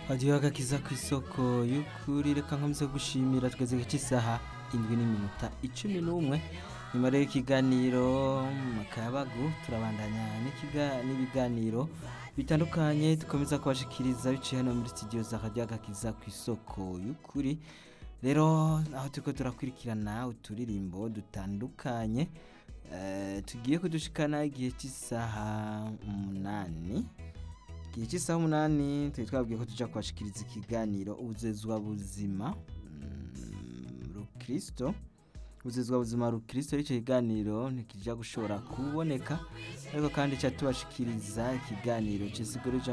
hadiyo agakiza ku isoko y'ukuri reka nkomeze gushimira tweze cy'isaha indwi n'iminota icumi n'umwe nyuma rero y'ikiganiro mu kayabagu turabandanya n'ikiga- n'ibiganiro bitandukanye dukomeza kubashikiriza biciye hano muri studio za hadiyo agakiza ku isoko y'ukuri rero aho turiko turakurikirana uturirimbo dutandukanye eh, tugiye kudushikana igihe cy'isaha umunani igihe cy'isaha umunani turi twabwiye ko tuja kubashikiriza ikiganiro ubuzezwa buzima mm, rukristo ubuzezwa buzima rukristo icyo kiganiro ntikija gushobora kuboneka ariko kandi ca tubashikiriza ikiganiro c'isiguro